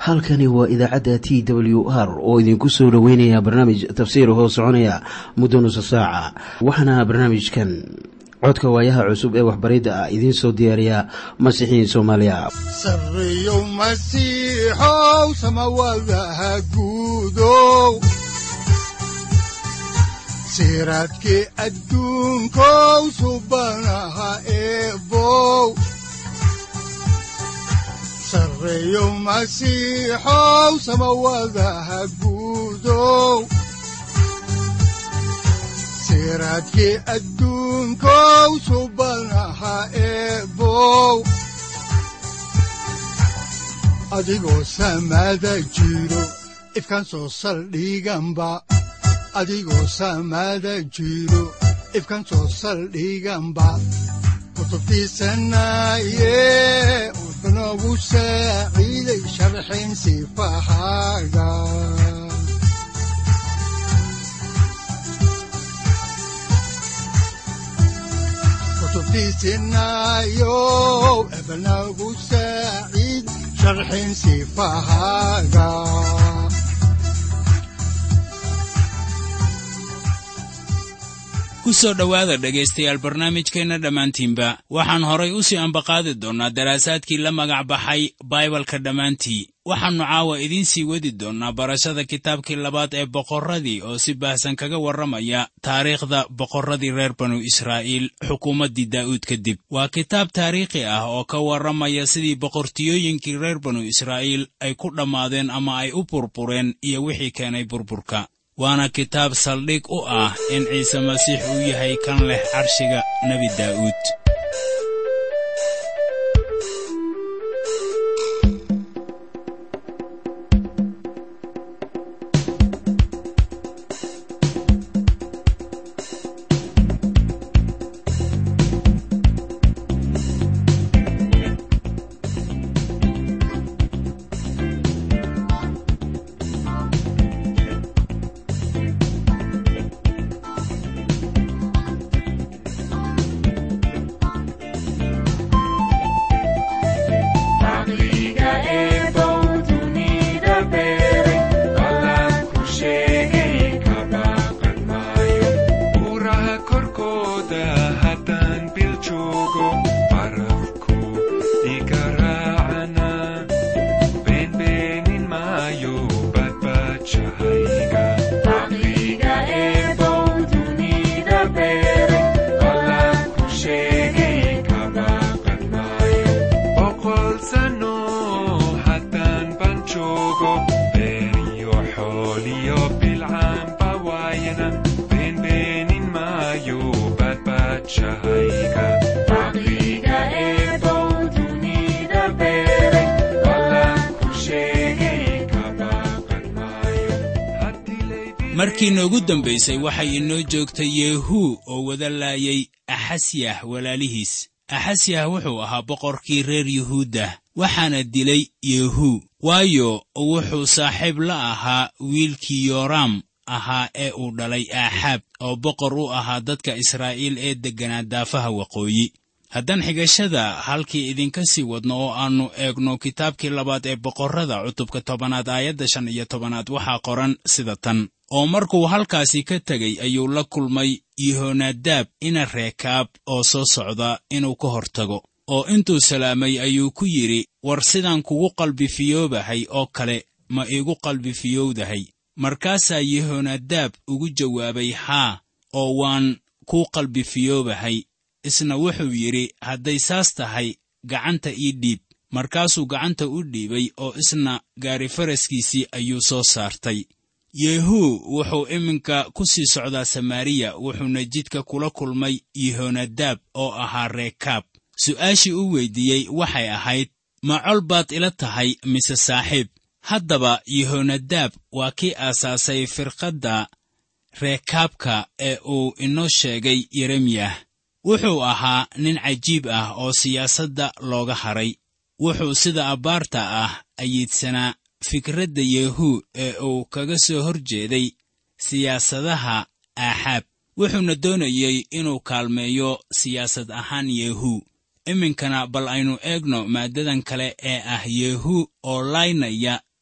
halkani waa idaacadda t w r oo idinku soo dhoweynaya barnaamij tafsiir hoo soconaya muddo nusa saaca waxaana barnaamijkan codka waayaha cusub ee waxbaridda ah idiin soo diyaariya masiixiin soomaaliya sareyow masiixow samawadaha guudow siraadkii adduunkow subanaha eebow sareyow masiixow samawadaha guudow siraadkii adduunkow subanaha eebow adigoo samaada jiro ifkaan soo saldhiganba adigoo samaada jiro ifkaan soo saldhiganba kutubtiisanaye wuxunogu saaciiday sharxin sifahaaga kutubtiisinayow ebnagu saaciid sharxin sifahaaga ku soo dhowaada dhegaystayaal barnaamijkeenna dhammaantiinba waxaan horay u sii ambaqaadi doonnaa daraasaadkii la magac baxay baibalka dhammaantii waxaannu caawa idiin sii wadi doonnaa barashada kitaabkii labaad ee boqorradii oo si baahsan kaga warramaya taariikhda boqorradii reer banu israa'iil xukuumaddii daa'uud kadib waa kitaab taariikhi ah oo ka warramaya sidii boqortiyooyinkii reer banu israa'iil ay ku dhammaadeen ama ay u burbureen iyo wixii keenay burburka waana kitaab saldhig u ah in ciise masiix uu yahay kan leh carshiga nebi daa'uud markii noogu dambaysay waxay inoo joogtay yeehuu oo wada laayay axasyah walaalihiis axasyah wuxuu ahaa boqorkii reer yuhuudda waxaana dilay yeehuu waayo wuxuu saaxiib la ahaa wiilkii yooraam ahaa ee uu dhalay aaxaab oo boqor u ahaa dadka israa'iil ee degganaa daafaha waqooyi haddaan xigashada halkii idinka sii wadno oo aannu eegno kitaabkii labaad ee boqorrada cutubka tobanaad aayadda shan iyo tobanaad waxaa qoran sida tan oo markuu halkaasi ka tegey ayuu la kulmay yehonadaab ina reekaab oo soo socda inuu ka hor tago oo intuu salaamay ayuu ku yidhi war sidaan kugu qalbifiyoobahay oo kale ma iigu qalbifiyowdahay markaasaa yehonadaab ugu jawaabay haa oo waan kuu qalbifiyoobahay isna wuxuu yidhi hadday saas tahay gacanta ii dhiib markaasuu gacanta u dhiibay oo isna gaari faraskiisii ayuu soo saartay yehuu wuxuu iminka ku sii socdaa samaariya wuxuuna jidka kula kulmay yehonadaab oo ahaa reekaab su'aashii u weyddiiyey waxay ahayd ma col baad ila tahay mise saaxiib haddaba yehonadaab waa kii aasaasay firqadda reekaabka ee uu inoo sheegay yeremiyah wuxuu ahaa nin cajiib ah oo siyaasadda looga hadray wuxuu sida abbaarta ah ayiidsanaa fikradda yehuu ee uu kaga soo hor jeeday siyaasadaha aaxaab wuxuuna doonayey inuu kaalmeeyo siyaasad ahaan yehu iminkana bal aynu eegno maaddadan kale ee ah yehu oo laynaya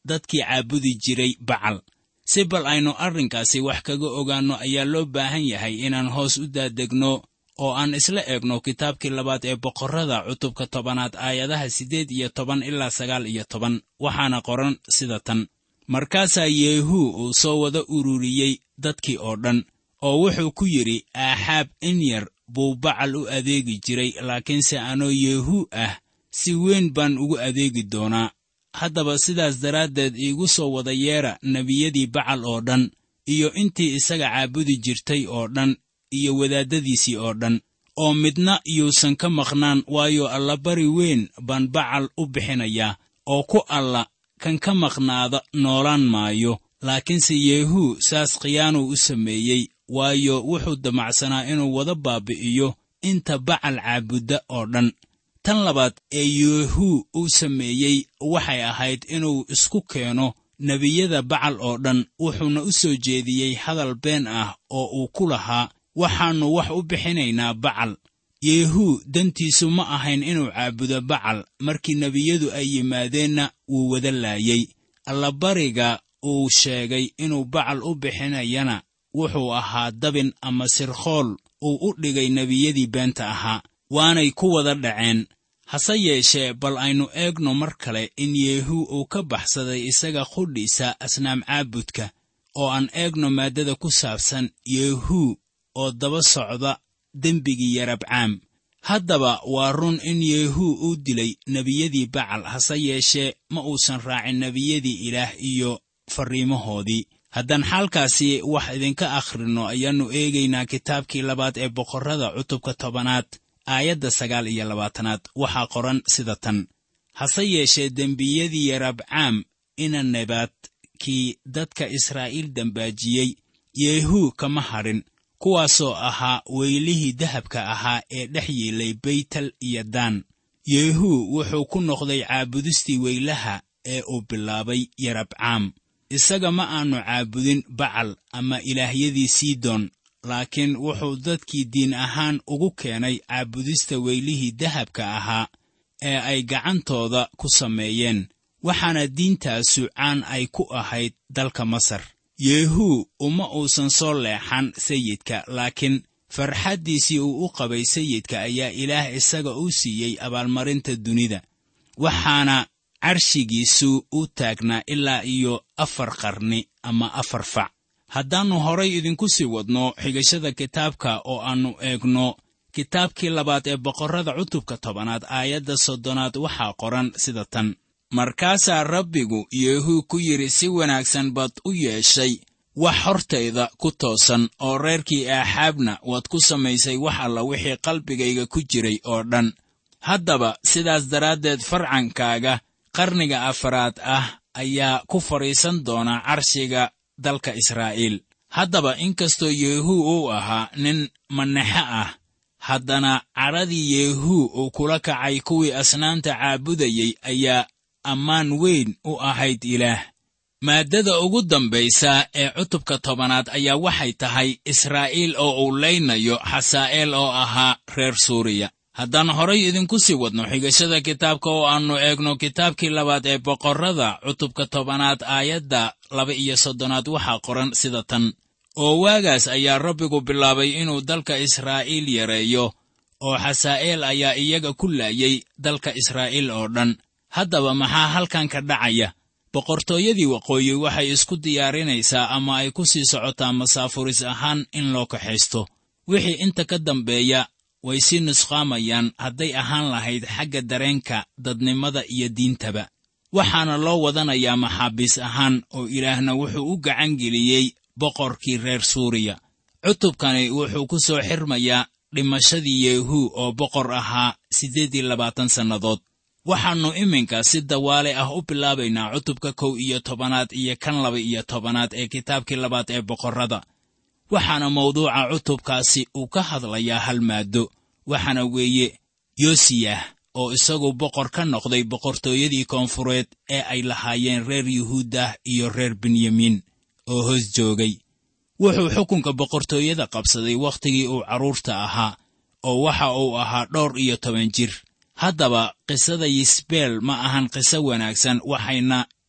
dadkii caabudi jiray bacal si bal aynu arrinkaasi wax kaga ogaanno ayaa loo baahan yahay inaan hoos u daadegno oo aan isla eegno kitaabkii labaad ee boqorrada cutubka tobanaad aayadaha siddeed iyo toban ilaa sagaal iyo toban waxaana qoran sida tan markaasaa yeehuu uu soo wada ururiyey dadkii oo dhan oo wuxuu ku yidhi aaxaab in yar buu bacal u adeegi jiray laakiinse anoo yeehuu ah si weyn baan ugu adeegi doonaa haddaba sidaas daraaddeed iigu soo wada yeedha nebiyadii bacal oo dhan iyo intii isaga caabudi jirtay oo dhan iyo wadaaddadiisii oo dhan oo midna yuusan ka maqnaan waayo allabari weyn baan bacal u bixinayaa oo ku alla kan ka maqnaada noolaan maayo laakiinse yeehuu saas khiyaanuu u sameeyey waayo wuxuu damacsanaa inuu wada baabi'iyo inta bacal caabudda oo dhan tan labaad ee yeehuu uu sameeyey waxay ahayd inuu isku keeno nebiyada bacal oo dhan wuxuuna u soo jeediyey hadal been ah oo uu ku lahaa waxaannu wax u bixinaynaa bacal yeehuu dantiisu ma ahayn inuu caabudo bacal markii nebiyadu ay yimaadeenna wuu wada laayey allabariga uu sheegay inuu bacal u bixinayana wuxuu ahaa dabin ama sirkhool uu u dhigay nebiyadii beenta ahaa waanay ku wada dhaceen hase yeeshee bal aynu eegno mar kale in yeehuu uu ka baxsaday isaga qudhiisa asnaam caabudka oo aan eegno maaddada ku saabsan yeehuu oo daba socda dembigii yarabcaam haddaba waa run in yeehuu uu dilay nebiyadii bacal hase yeeshee ma uusan raacin nebiyadii ilaah iyo farriimahoodii haddaan xaalkaasi wax idinka akhrinno ayaannu eegaynaa kitaabkii labaad ee boqorrada cutubka tobanaad aayadda sagaal iyo labaatanaad waxaa qoran sida tan hase yeeshee dembiyadii yarabcaam ina nebaad kii dadka israa'iil dembaajiyey yeehuu kama hadhin kuwaasoo ahaa weylihii dahabka ahaa ee dhex yiilay beytel iyo daan yeehuu wuxuu ku noqday caabudistii weylaha ee uu bilaabay yarabcaam isaga ma aannu caabudin bacal ama ilaahyadii sidon laakiin wuxuu dadkii diin ahaan ugu keenay caabudista weylihii dahabka ahaa ee ay gacantooda ku sameeyeen waxaana diintaasu caan ay ku ahayd dalka masar yeehuu uma uusan soo leexan sayidka laakiin farxaddiisii uu u qabay sayidka ayaa ilaah isaga u siiyey abaalmarinta dunida waxaana carshigiisu u taagnaa ilaa iyo afar qarni ama afar fac haddaannu horay idinku sii wadno xigashada kitaabka oo aannu eegno kitaabkii labaad ee boqorrada cutubka tobanaad aayadda soddonaad waxaa qoran sida tan markaasaa rabbigu yeehuu ku yidhi si wanaagsan baad u yeeshay wax hortayda ku toosan oo reerkii aaxaabna waad ku samaysay wax alla wixii qalbigayga ku jiray oo dhan haddaba sidaas daraaddeed farcankaaga qarniga afaraad ah ayaa ku fadhiisan doona carshiga dalka israa'iil haddaba inkastoo yeehuu uu ahaa nin manexe ah haddana cadhadii yeehuu uu kula kacay kuwii asnaamta caabudayey ayaa ammaan weyn u ahayd ilaah maaddada ugu dambaysa ee cutubka tobanaad ayaa waxay tahay israa'iil oo uu laynayo xasaa'eel oo ahaa reer suuriya haddaan horay idinku sii wadno xigashada kitaabka oo aannu eegno kitaabkii labaad ee boqorrada cutubka tobanaad aayadda laba iyo soddonaad waxaa qoran sida tan oo waagaas ayaa rabbigu bilaabay inuu dalka israa'iil yareeyo oo xasaa'eel ayaa iyaga ku laayay dalka israa'iil oo dhan haddaba maxaa halkan ka dhacaya boqortooyadii waqooyi waxay isku diyaarinaysaa ama ay ku sii socotaa masaafuris ahaan in loo kaxaysto wixii inta ka dambeeya way sii nusqaamayaan hadday ahaan lahayd xagga dareenka dadnimada iyo diintaba waxaana loo wadanayaa maxaabiis ahaan oo ilaahna wuxuu u gacan geliyey boqorkii reer suuriya cutubkani wuxuu ku soo xirmayaa dhimashadii yeehuu oo boqor ahaa siddeed iyo labaatan sannadood waxaannu iminka si dawaale ah u bilaabaynaa cutubka kow iyo tobanaad iyo kan laba iyo tobanaad ee kitaabkii labaad ee boqorrada waxaana mawduuca cutubkaasi uu ka hadlayaa hal maaddo waxaana weeye yosiyah oo isagu boqor ka noqday boqortooyadii koonfureed ee ay lahaayeen reer yuhuudah iyo reer benyamin oo hoos joogay wuxuu xukunka boqortooyada qabsaday wakhtigii uu carruurta ahaa oo waxa uu ahaa dhowr iyo toban jir haddaba qisada yisbeel ma ahan qiso wanaagsan waxayna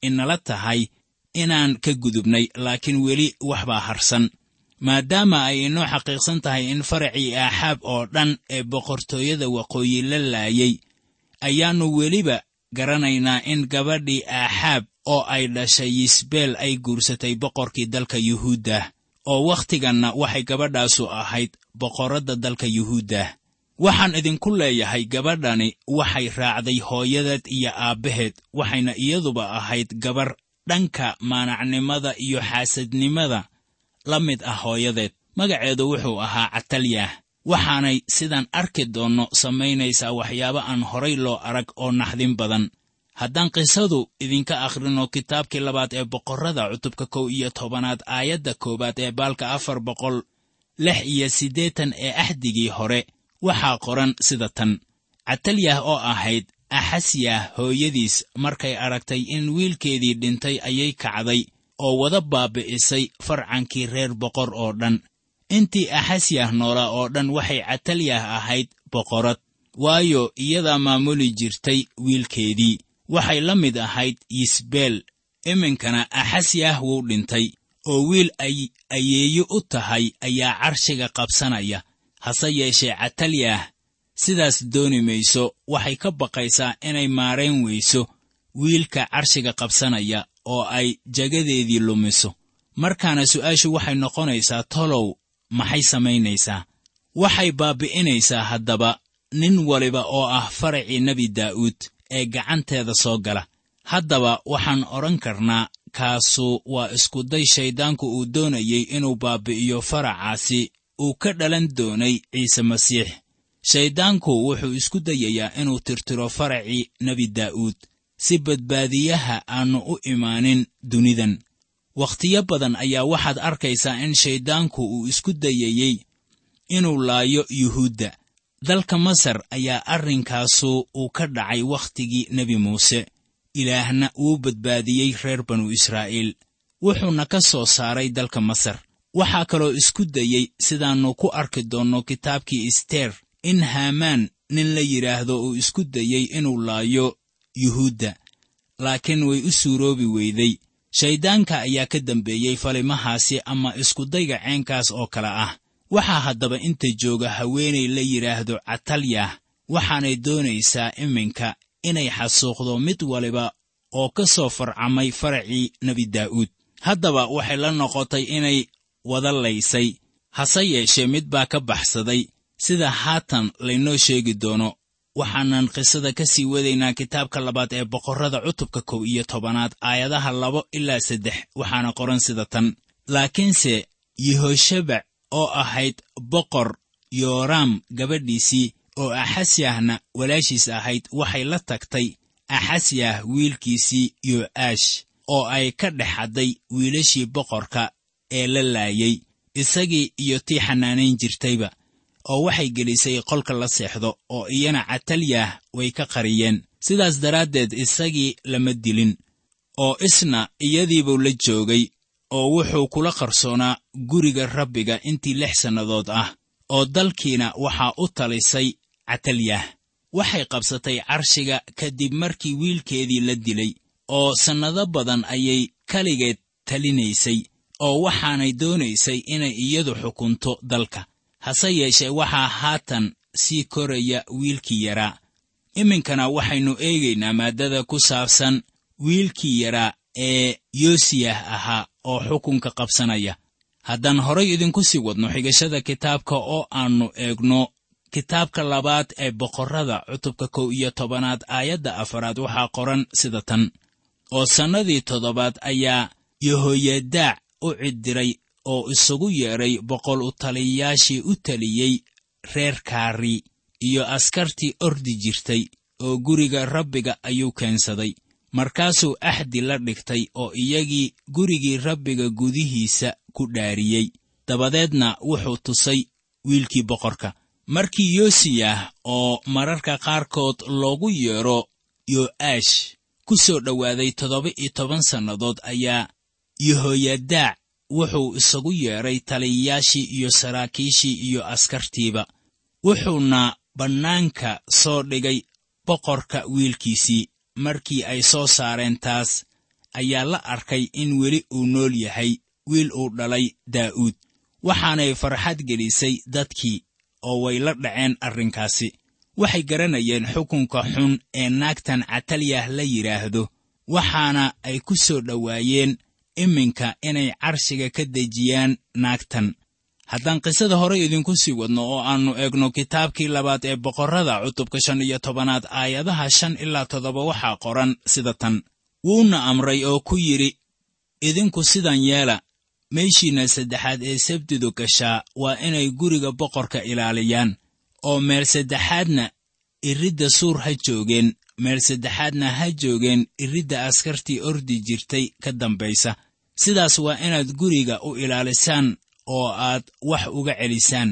inala tahay inaan ka gudubnay laakiin weli wax baa harsan maadaama ay inoo xaqiiqsan tahay in faracii aaxaab oo dhan ee boqortooyada waqooyi la laayay ayaannu weliba garanaynaa in gabadhii aaxaab oo ay dhashay yisbeel ay guursatay boqorkii dalka yuhuuddah oo wakhtiganna waxay gabadhaasu ahayd boqorradda dalka yuhuuddah waxaan idinku leeyahay gabadhani waxay raacday hooyadeed iyo aabbaheed waxayna iyaduba ahayd gabar dhanka maanacnimada iyo xaasadnimada la mid ah hooyadeed magaceedu wuxuu ahaa catalyah waxaanay sidaan arki doonno samaynaysaa waxyaabo aan horay loo arag oo naxdin badan haddaan qisadu idinka akhrino kitaabkii labaad ee boqorrada cutubka kow iyo tobanaad aayadda koowaad ee baalka afar boqol lix iyo siddeetan ee axdigii hore waxaa qoran sida tan catalyah oo ahayd axasyah hooyadiis markay aragtay in wiilkeedii dhintay ayay kacday oo wada baabi'isay farcankii reer boqor oo dhan intii axasyah noolaa oo dhan waxay catalyah ahayd boqorad waayo iyadaa maamuli jirtay wiilkeedii waxay la mid ahayd yisbeel iminkana axasyah wuu dhintay oo wiil ay ayeeyo u tahay ayaa carshiga qabsanaya hase yeeshee catalyah sidaas dooni mayso waxay ka baqaysaa inay maarayn weyso wiilka carshiga qabsanaya oo ay jagadeedii lumiso markaana su'aashu waxay noqonaysaa tolow maxay samaynaysaa waxay baabbi'inaysaa haddaba nin waliba oo ah faracii nebi daa'uud ee gacanteeda soo gala haddaba waxaan odhan karnaa kaasu waa iskuday shayddaanku uu doonayey inuu baabbi'iyo faracaasi uu ka dhalan doonay ciise masiix shayddaanku wuxuu isku dayayaa inuu tirtiro faracii nebi daa'uud si badbaadiyaha aannu u imaanin dunidan wakhtiyo badan ayaa waxaad arkaysaa in shayddaanku uu isku dayayey inuu laayo yuhuudda dalka masar ayaa arrinkaasu uu ka dhacay wakhtigii nebi muuse ilaahna wuu badbaadiyey reer banu israa'iil wuxuuna ka soo saaray dalka masar waxaa kaloo isku dayey sidaannu ku arki doonno kitaabkii isteer in haamaan nin la yidhaahdo uu isku dayey inuu laayo yuhuudda laakiin way u suuroobi weyday shayddaanka ayaa ka dambeeyey falimahaasi ama iskudayga ceenkaas oo kale ah waxaa haddaba inta jooga haweenay la yidhaahdo catalyah waxaanay doonaysaa iminka inay xasuuqdo mid waliba oo ka soo farcamay faracii nebi daa'uud haddaba waxay la noqotay inay wada laysay hase yeeshee mid baa ka baxsaday sida haatan laynoo sheegi doono waxaanan qisada ka sii wadaynaa kitaabka labaad ee boqorrada cutubka kow iyo tobanaad aayadaha labo ilaa saddex waxaana qoran sida tan laakiinse yehoshabac oo ahayd boqor yooraam gabadhiisii oo axasyahna walaashiis ahayd waxay la tagtay axasyah wiilkiisii yo'aash oo ay ka dhex hadday wiilashii boqorka ee la laayay isagii iyo tii xanaanayn jirtayba oo waxay gelisay qolka la seexdo oo iyana catalyah way ka qariyeen sidaas daraaddeed isagii lama dilin oo isna iyadiibuu la joogay oo wuxuu kula qarsoonaa guriga rabbiga intii lix sannadood ah oo dalkiina waxaa u talisay catalyah waxay qabsatay carshiga kadib markii wiilkeedii la dilay oo sannado badan ayay keligeed talinaysay oo waxaanay doonaysay inay iyadu xukunto dalka hase yeeshee waxaa haatan sii koraya wiilkii yaraa iminkana waxaynu eegaynaa maaddada ku saabsan wiilkii yaraa ee yoosiyah ahaa oo xukunka qabsanaya haddaan horay idinku sii wadno xigashada kitaabka oo aannu eegno kitaabka labaad ee boqorrada cutubka kow iyo tobanaad aayadda afaraad waxaa qoran sida tan oo sannadii toddobaad ayaa yehoyadaac u ciddiray oo isugu yeedhay boqol u taliyayaashii u taliyey reer kaari iyo askartii ordi jirtay oo guriga rabbiga ayuu keensaday markaasuu axdi la dhigtay oo iyagii gurigii rabbiga gudihiisa ku dhaariyey dabadeedna wuxuu tusay wiilkii boqorka markii yoosiyah oo mararka qaarkood loogu yeedho yo'aash ku soo dhowaaday toddoba iyo toban sannadood ayaa yehoyadaac wuxuu isagu yeedhay taliyayaashii iyo saraakiishii iyo askartiiba wuxuuna bannaanka soo dhigay boqorka wiilkiisii markii ay soo saareen taas ayaa la arkay in weli uu nool yahay wiil uu dhalay daa'uud waxaanay farxad gelisay dadkii oo way la dhaceen arrinkaasi waxay garanayeen xukunka xun ee naagtan catalyah la yidhaahdo waxaana ay ku soo dhowaayeen iminka inay carshiga ka dejiyaan naagtan haddaan qisada horey idinku sii wadno oo aannu eegno kitaabkii labaad ee boqorrada cutubka shan iyo tobanaad aayadaha shan ilaa toddoba waxaa qoran sida tan wuuna amray oo ku yidhi idinku sidan yeela meeshiinna saddexaad ee sabtidu gashaa waa inay guriga boqorka ilaaliyaan oo meel saddexaadna iridda suur ha joogeen meel saddexaadna ha joogeen iridda askartii ordi jirtay ka dambaysa sidaas waa inaad guriga u ilaalisaan oo aad wax uga celisaan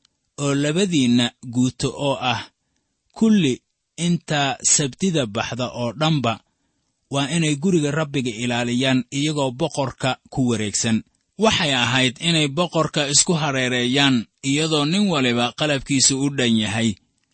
oo labadiinna guuto oo ah kulli intaa sabtida baxda oo dhanba waa inay guriga rabbiga ilaaliyaan iyagoo boqorka ku wareegsan waxay ahayd inay boqorka isku hareereeyaan iyadoo nin waliba qalabkiisu u dhan yahay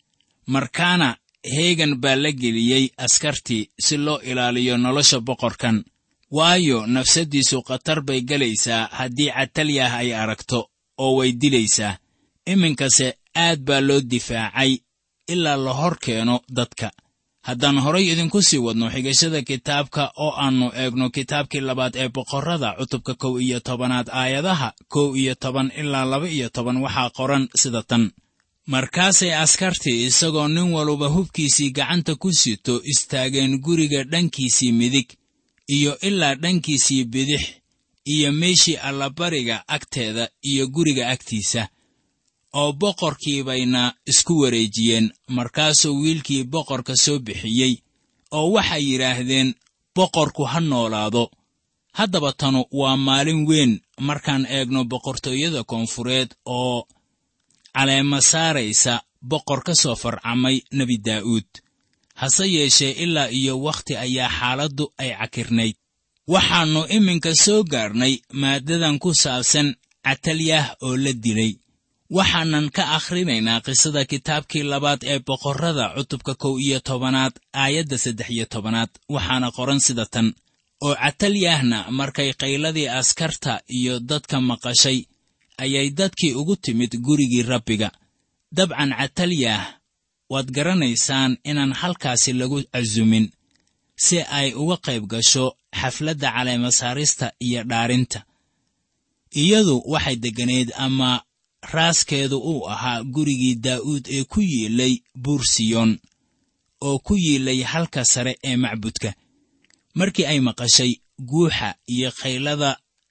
markaana heegan baa la geliyey askartii si loo ilaaliyo nolosha boqorkan waayo nafsaddiisu khatar bay gelaysaa haddii catalyah ay aragto oo way dilaysaa iminkase aad baa loo difaacay ilaa la hor keeno dadka haddaan horay idinku sii wadno xigashada kitaabka oo aannu eegno kitaabkii labaad ee boqorrada cutubka kow iyo tobanaad aayadaha kow iyo toban ilaa laba iyo toban waxaa qoran sida tan markaasay askartii isagoo nin waluba hubkiisii gacanta ku sito istaageen guriga dhankiisii midig iyo ilaa dhankiisii bidix iyo meeshii allabariga agteeda iyo guriga agtiisa oo boqorkii bayna isku wareejiyeen markaasuu wiilkii boqorka soo bixiyey oo waxay yidhaahdeen boqorku ha noolaado haddaba tanu waa maalin weyn markaan eegno boqortooyada koonfureed oo caleema saaraysa boqor ka soo farcamay nebi daa'uud hase yeeshee ilaa iyo wakhti ayaa xaaladdu ay cakirnayd waxaannu iminka soo gaarnay maaddadan ku saabsan catalyah oo la dilay waxaanan ka akhrinaynaa qisada kitaabkii labaad ee boqorrada cutubka kow iyo tobanaad aayadda saddex iyo tobanaad waxaana qoran sida tan oo catalyahna markay qayladii askarta iyo dadka maqashay ayay dadkii ugu timid gurigii rabbiga dabcan catalyah waad garanaysaan inaan halkaasi lagu casumin si ay uga qayb gasho xafladda caleemasaarista iyo dhaarinta iyadu waxay degganayd ama raaskeedu uu ahaa gurigii daa'uud ee ku yiilay buursiyon oo ku yiilay halka sare ee macbudka markii ay maqashay guuxa iyo khaylada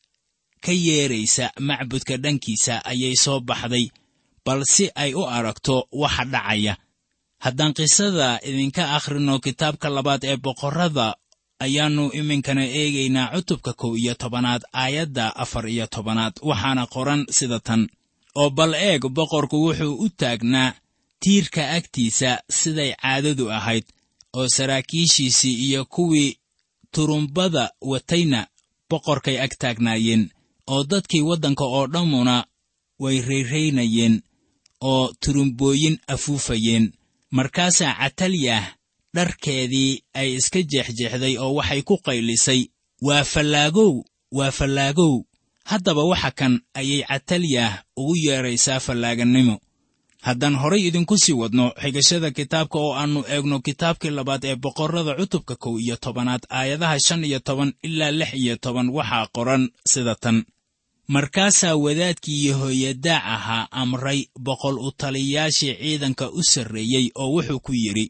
ka yeedraysa macbudka dhankiisa ayay soo baxday bal si ay u aragto waxa dhacaya haddaan qisada idinka akhrino kitaabka labaad ee boqorrada ayaannu iminkana eegaynaa cutubka kow iyo tobanaad aayadda afar iyo tobanaad waxaana qoran sida tan oo bal eeg boqorku wuxuu u taagnaa tiirka agtiisa siday caadadu ahayd oo saraakiishiisii iyo kuwii turumbada watayna boqorkay ag taagnaayeen oo dadkii waddanka oo dhammuna way rayraynayeen oo turumbooyin afuufayeen markaasaa catalyah dharkeedii ay iska jeexjeexday oo waxay ku qaylisay waa fallaagow waa fallaagow haddaba waxa kan ayay catalyah ugu yeedraysaa fallaagannimo haddaan horay idinku sii wadno xigashada kitaabka oo aannu eegno kitaabkii labaad ee boqorrada cutubka kow iyo tobanaad aayadaha shan iyo toban ilaa lix iyo toban waxaa qoran sida tan markaasaa wadaadkii yehoyadaa ahaa amray boqol u taliyayaashii ciidanka u sarreeyey oo wuxuu ku yidhi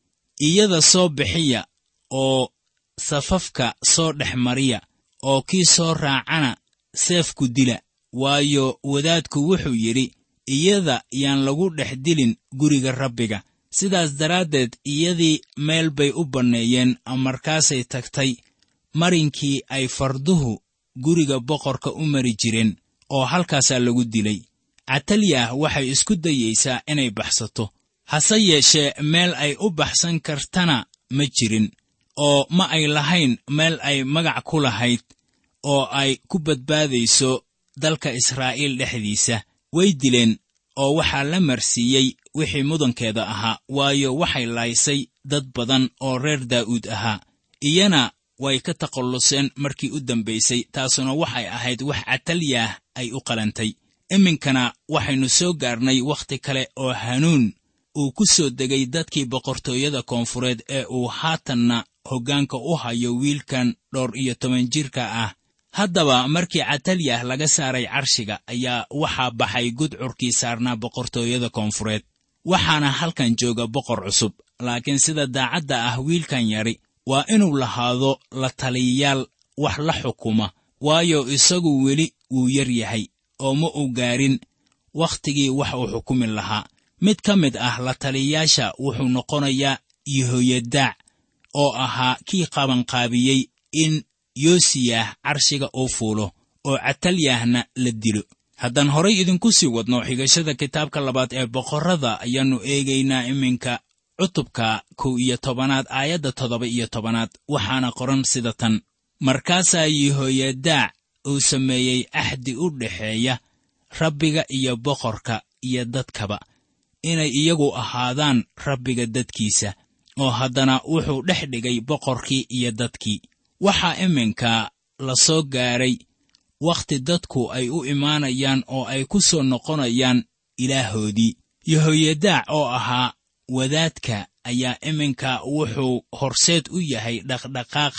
iyada soo bixiya oo safafka soo dhex mariya oo kii soo raacana seefku dila waayo wadaadku wuxuu yidhi iyada yaan lagu dhex dilin guriga rabbiga sidaas daraaddeed iyadii meel bay u banneeyeen markaasay tagtay marinkii ay farduhu guriga boqorka u mari jireen oo halkaasaa lagu dilay catalyah waxay isku dayaysaa inay baxsato hase yeeshee meel ay u baxsan kartana ma jirin oo ma ay lahayn meel ay magac ku lahayd oo ay ku badbaadayso dalka israa'iil dhexdiisa way dileen oo waxaa la marsiiyey wixii mudankeeda ahaa waayo waxay laaysay dad badan oo reer daa'uud ahaa iyana way ka takhalluseen markii u dambaysay taasuna waxay ahayd wax catalyaah ay u qalantay iminkana waxaynu soo gaarnay wakhti kale oo hanuun uu ku soo degay dadkii boqortooyada koonfureed ee uu haatanna hoggaanka u hayo wiilkan dhowr iyo toban jirka ah haddaba markii catalyah laga saaray carshiga ayaa waxaa baxay gudcurkii saarnaa boqortooyada koonfureed waxaana halkan jooga boqor cusub laakiin sida daacadda ah wiilkan yari waa inuu lahaado la taliyayaal wax la xukuma waayo isagu weli wuu yar yahay oo ma uu gaarin wakhtigii wax uu xukumi lahaa mid ka mid ah la taliyayaasha wuxuu noqonayaa yehoyadaac oo ahaa kii qabanqaabiyey in yoosiyah carshiga uu fuulo oo catalyahna la dilo haddaan horay idinku sii wadno xigashada kitaabka labaad ee boqorrada ayaannu eegaynaa iminka cutubka kow iyo tobanaad aayadda toddoba iyo tobanaad waxaana qoran sida tan markaasaa yehoyadaac uu sameeyey axdi u dhexeeya rabbiga iyo boqorka iyo dadkaba inay iyagu ahaadaan rabbiga dadkiisa oo haddana wuxuu dhex dhigay boqorkii iyo dadkii waxaa iminka la soo gaaray wakhti dadku ay u imaanayaan oo ay ku soo noqonayaan ilaahoodii yehoyadaac oo ahaa wadaadka ayaa iminka wuxuu horseed u yahay dhaqdhaqaaq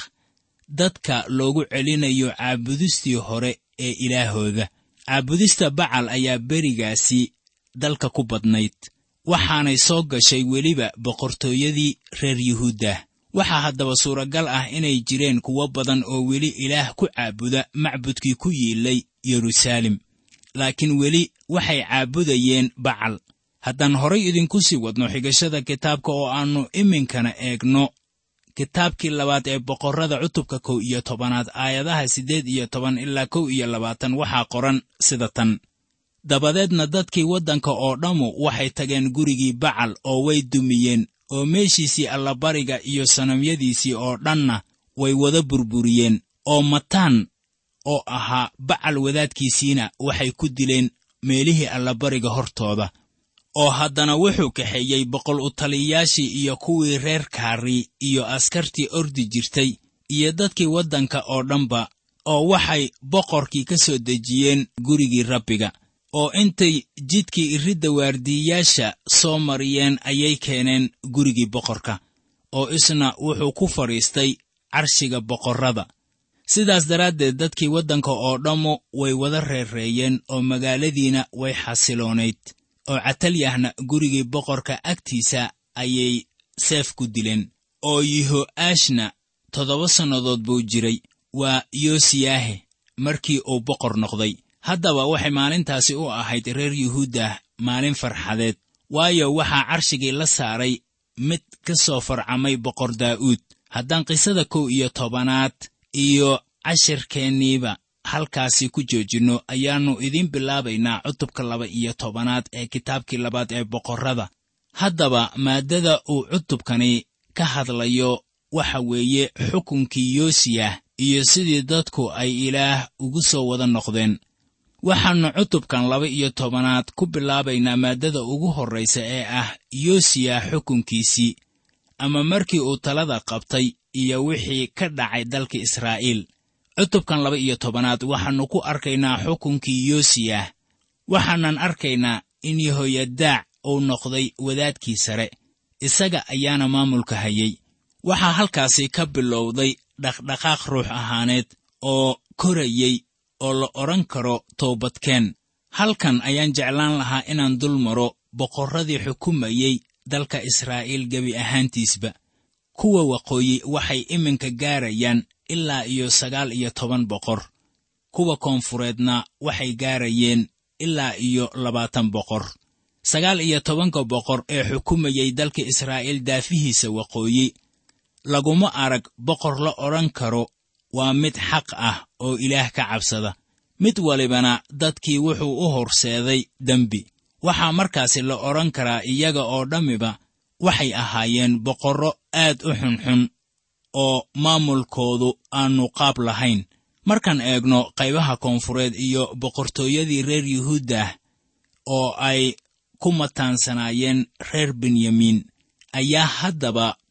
dadka loogu celinayo caabudistii hore ee ilaahooda caabudista bacal ayaa berigaasi dalka ku badnayd waxaanay soo gashay weliba boqortooyadii reer yuhuuddah waxaa haddaba suuragal ah inay jireen kuwo badan oo weli ilaah ku caabuda macbudkii ku yiilay yeruusaalem laakiin weli waxay caabudayeen bacal haddaan horay idinku sii wadno xigashada kitaabka oo aannu iminkana eegno kitaabkii labaad ee boqorrada cutubka kow iyo tobanaad aayadaha siddeed iyo toban ilaa kow iyo labaatan waxaa qoran sida tan dabadeedna dadkii waddanka oo dhammu waxay tageen gurigii bacal oo way dumiyeen oo meeshiisii allabariga iyo sanamyadiisii oo dhanna way wada burburiyeen oo mataan oo ahaa bacal wadaadkiisiina waxay ku dileen meelihii allabariga hortooda oo haddana wuxuu kaxeeyey boqol u taliyayaashii iyo kuwii reer kaari iyo askartii ordi jirtay iyo dadkii waddanka oo dhanba oo waxay boqorkii ka soo dejiyeen gurigii rabbiga oo intay jidkii iridda waardiiyayaasha soo mariyeen ayay keeneen gurigii boqorka oo isna wuxuu ku fadhiistay carshiga boqorrada sidaas daraaddeed dadkii waddanka oo dhammu way wada reereeyeen oo magaaladiina way xasiloonayd oo catalyahna gurigii boqorka agtiisa ayay seef ku dileen oo yeho'aashna toddoba sannadood buu jiray waa yoosiyaahe markii uu boqor noqday haddaba waxay maalintaasi u ahayd reer yuhuuddah maalin farxadeed waayo waxaa carshigii la saaray mid ka soo farcamay boqor daa'uud haddaan qisada kow iyo tobanaad iyo cashirkeenniiba halkaasi ku joojinno ayaannu idiin bilaabaynaa cutubka laba iyo tobanaad ee kitaabkii labaad ee boqorrada haddaba maaddada uu cutubkani ka hadlayo waxa weeye xukunkii yoosiyah iyo sidii dadku ay ilaah ugu soo wada noqdeen waxaannu cutubkan laba iyo tobanaad ku bilaabaynaa maaddada ugu horraysa ee ah yoosiyah xukunkiisii ama markii uu talada qabtay iyo wixii ka dhacay dalka israa'iil cutubkan laba iyo tobanaad waxaannu ku arkaynaa xukunkii yoosiyah waxaanan arkaynaa in yehoyadaac uu noqday wadaadkii sare isaga ayaana maamulka hayay waxaa halkaasi ka bilowday dhaqdhaqaaq ruux ahaaneed oo korayey oo la odhan karo toobadkeen halkan ayaan jeclaan lahaa inaan dul maro boqorradii xukumayey dalka israa'iil gebi ahaantiisba kuwa waqooyi waxay iminka gaarayaan ilaa iyo sagaal iyo toban boqor kuwa koonfureedna waxay gaarayeen ilaa iyo labaatan boqor sagaal iyo tobanka boqor ee xukumayey dalka israa'iil daafihiisa waqooyi laguma arag boqor la odhan karo waa mid xaq ah oo ilaah ka cabsada mid walibana dadkii wuxuu u horseeday dembi waxaa markaasi la odhan karaa iyaga oo dhammiba waxay ahaayeen boqorro aad u xunxun oo maamulkoodu aannu qaab lahayn markaan eegno qaybaha koonfureed iyo boqortooyadii reer yuhuuddah oo ay ku mataansanaayeen reer benyamiin ayaa haddaba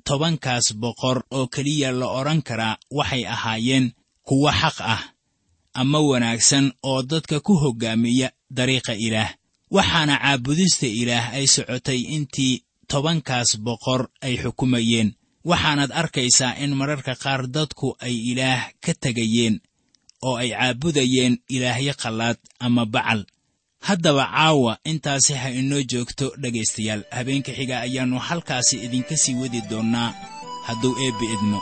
tobankaas boqor oo keliya la odhan karaa waxay ahaayeen kuwo xaq ah ama wanaagsan oo dadka ku hoggaamiya dariiqa ilaah waxaana caabudista ilaah ay socotay intii tobankaas boqor ay xukumayeen waxaanaad arkaysaa in mararka qaar dadku ay ilaah ka tegayeen oo ay caabudayeen ilaahyo qallaad ama bacal haddaba caawa intaasi ha inoo joogto dhegaystayaal habeenka xiga ayaannu halkaasi idinka sii wadi doonnaa hadduu eebbi idmo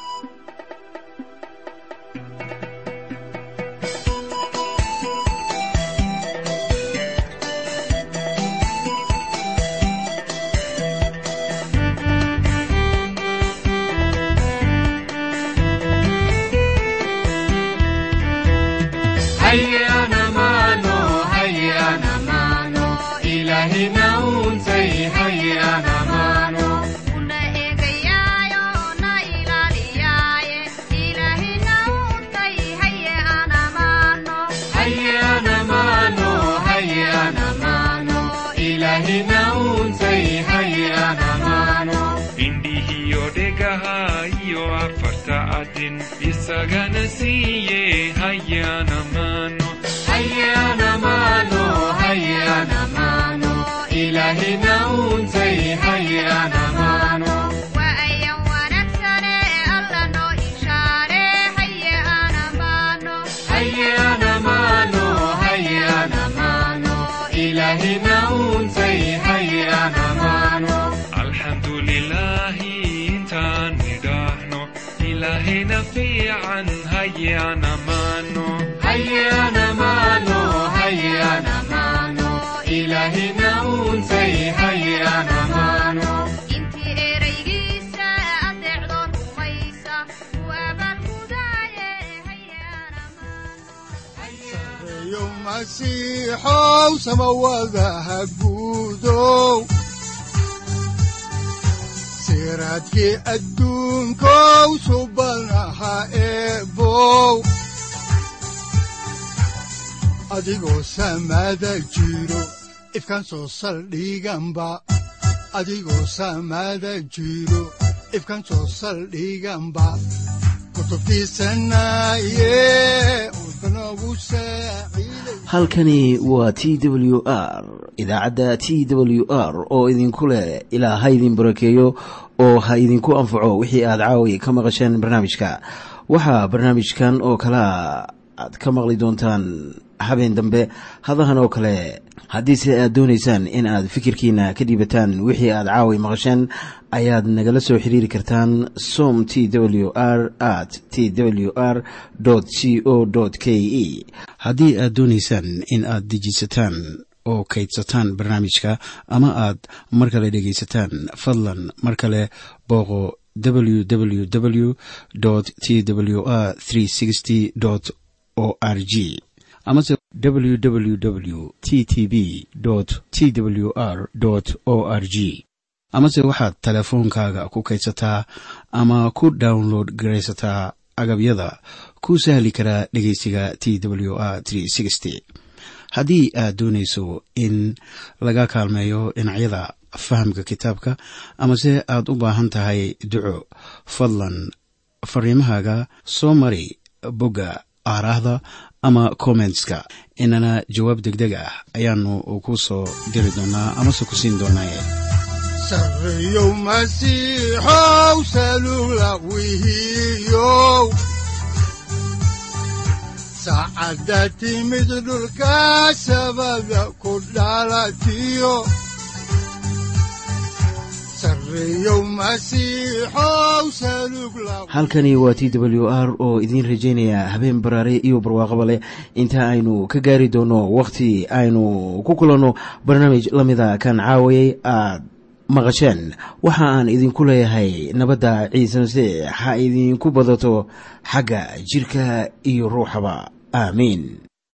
isagana siiye hayana mano hayana mano hayana mano ilahina untay hayana mano waayan wanaagsane alla noo ishaare hayana mano hayana mano hayana mano ilahina untay hayana mano alxamdulilahi intaan nidhaahno ilahina fiican hayana mano hayana mano hayana mano ilahina untay hayana mano intii eraygiisa adeecdoo rumaysa u abaalgudaaye hayana mano reeyo masiixow samawadaha guudow siraadkii adduunkow subanaha eebow adigoo samada jiro ifkaan soo saldhiganba adigoo samada jiro ifkaan soo saldhiganba kutubtiisanaye udbanogu saaciiday halkani waa t w r idaacadda t w r oo idinku leh ilaa ha idin barakeeyo oo ha idinku anfaco wixii aad caawi ka maqasheen barnaamijka waxaa barnaamijkan oo kalea aad ka maqli doontaan habeen dambe hadahan oo kale haddiise aad doonaysaan in aad fikirkiina ka dhiibataan wixii aad caawi maqasheen ayaad nagala soo xiriiri kartaan som t w r at t w r c o k e haddii aad doonaysaan in aad dejisataan oo kaydsataan barnaamijka ama aad mar kale dhegaysataan fadlan mar kale booqo www t w r o r g amase www t t b t w r o r g amase waxaad teleefoonkaaga ku kaydsataa ama ku download garaysataa agabyada ku sahli karaa dhegeysiga t w r haddii aad doonayso in laga kaalmeeyo dhinacyada fahamka kitaabka amase aad u baahan tahay duco fadlan fariimahaaga soo mari bogga aaraahda ama kommentska inana jawaab degdeg ah ayaanu ku soo diri doonaa amase ku siin doonaaye sarreeyow masiixow salula wihiyow saacadda timid dhulka sabada ku dhalatiyo sarreeyow masiixow salug la halkani waa t w r oo idiin rajaynaya habeen baraare iyo barwaaqaba leh inta aynu ka gaari doono wakhti aynu ku kulanno barnaamij la mida kan caawayay aad maqasheen waxa aan idinku leeyahay nabadda ciise masiix ha idinku badato xagga jirka iyo ruuxaba aamiin